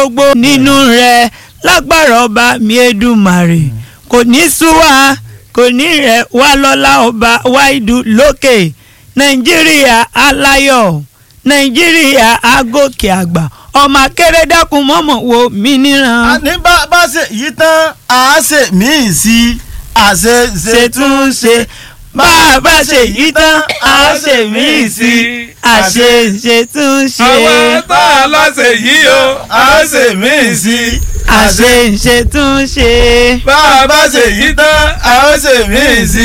gbogbo nínú rẹ̀ lágbára ọba mi Èdùmàrè kò ní sú wa kò ní rẹ̀ wá lọ́lá ọba wáìdù lókè nàìjíríà aláyọ̀ nàìjíríà agòkè àgbà ọmọ akéré dákun mọ́mọ́ wo mí níran. àní bá bá ṣe yìí tán àá ṣe míì sí àṣe ṣètúnṣe bá a bá ṣe yìí tán a ṣe míì sí àṣe ṣètúnṣe. àwọn tá a láṣẹ yìí o a ṣe míì sí àṣe ṣètúnṣe. bá a bá ṣe yìí tán a ṣe míì sí.